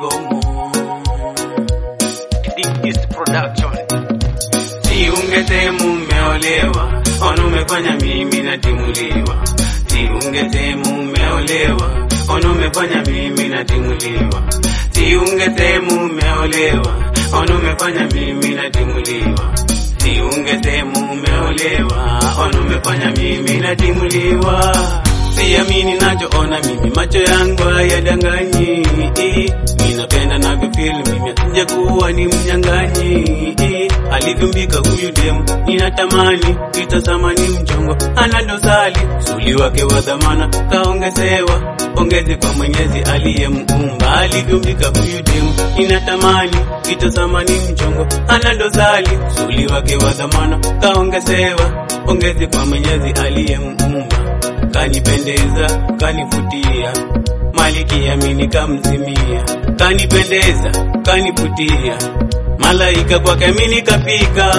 Gomo Digist Production Siungetemu umeolewa, ona umefanya mimi natimuliwa. Siungetemu umeolewa, ona umefanya mimi natimuliwa. Siungetemu umeolewa, ona umefanya mimi natimuliwa. Siungetemu umeolewa, ona umefanya mimi natimuliwa. Siamini nachoona mimi, macho yangu hayadanganyi. Ninapenda navyofeel mimi, nje kuwa ni mnyang'anyi. Alivyombika huyu demu, ninatamani kitazama ni mchongo, ana dosari suli wake wa dhamana kaongezewa pongezi kwa Mwenyezi aliyemuumba. Alivyombika huyu demu, ninatamani kitazama ni mchongo, ana dosari suli wake wa dhamana kaongezewa pongezi kwa Mwenyezi aliyemuumba kanipendeza kanivutia, malikia mimi nikamzimia, kanipendeza kanivutia, malaika kwake mimi nikafika.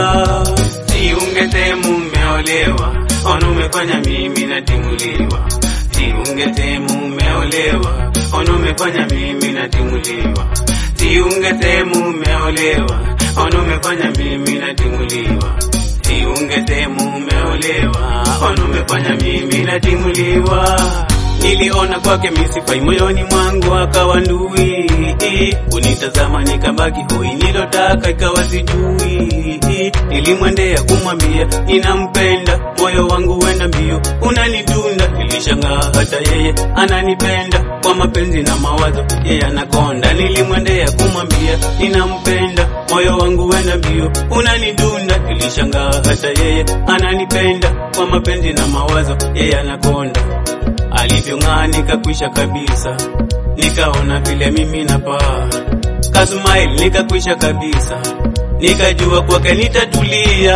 Siungetemu umeolewa, ona umefanya mimi natimuliwa. Siungetemu umeolewa, ona umefanya mimi natimuliwa. Siungetemu umeolewa, ona umefanya mimi natimuliwa. Siungetemu umeolewa, ona umefanya mimi natimuliwa. Niliona kwake misifai moyoni mwangu akawa ndui, unitazama nikabaki hoi, nilotaka ikawa sijui. Nilimwendea kumwambia ninampenda, moyo wangu wenda mbio, unanidunda. Nilishangaa hata yeye ananipenda, kwa mapenzi na mawazo yeye anakonda. Nilimwendea kumwambia ninampenda, moyo wangu wenda mbio, unanidunda. Nilishangaa hata yeye ananipenda, kwa mapenzi na mawazo yeye anakonda alivyong'aa nikakwisha kabisa, nikaona vile mimi napaa, kasmile nikakwisha kabisa, nikajua kwake nitatulia.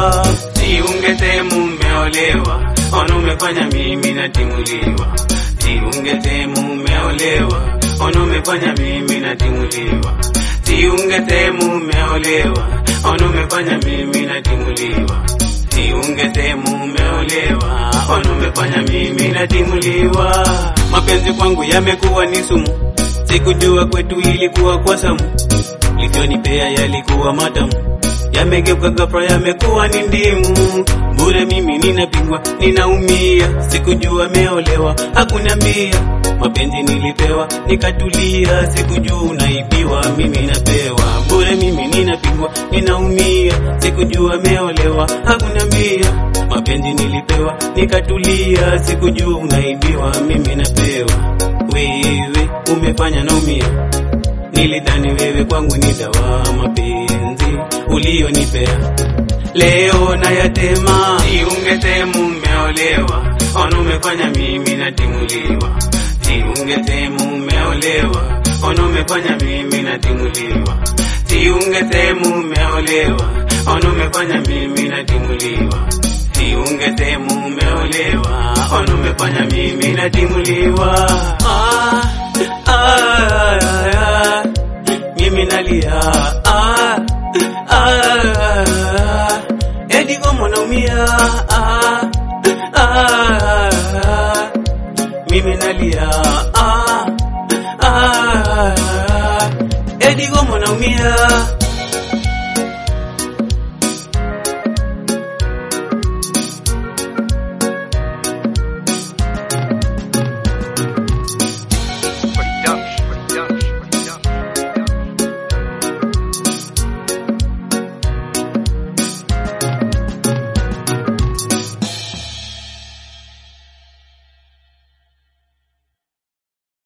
Siungetemu umeolewa, ona umefanya mimi natimuliwa. Siungetemu umeolewa, ona umefanya mimi natimuliwa. Siungetemu umeolewa, ona umefanya mimi natimuliwa. Siungetemu umeolewa, ona umefanya mimi natimuliwa. Mapenzi kwangu yamekuwa ni sumu, sikujua kwetu ilikuwa kwa samu, livyonipea yalikuwa matamu, yamegeuka ghafla yamekuwa ni ndimu. Bure mimi ninapigwa, ninaumia, sikujua meolewa, hakuniambia mapenzi nilipewa, nikatulia, sikujua unaibiwa, mimi napewa bure, mimi ninapigwa, ninaumia, sikujua meolewa, hakuniambia mapenzi nilipewa, nikatulia, sikujua unaibiwa, mimi napewa. Wewe umefanya naumia, nilidhani wewe kwangu ni dawa, mapenzi ulionipea leo nayatema. Siungetemu umeolewa, ona umefanya mimi natimuliwa. Siungetemu umeolewa, ona umefanya mimi natimuliwa. Siungetemu umeolewa, ona umefanya mimi natimuliwa. Siungetemu umeolewa, ona umefanya mimi natimuliwa. Ah, ah, ah, mimi nalia ah, ah, edi gomo naumia ah, ah, mimi nalia ah, ah, edi gomo naumia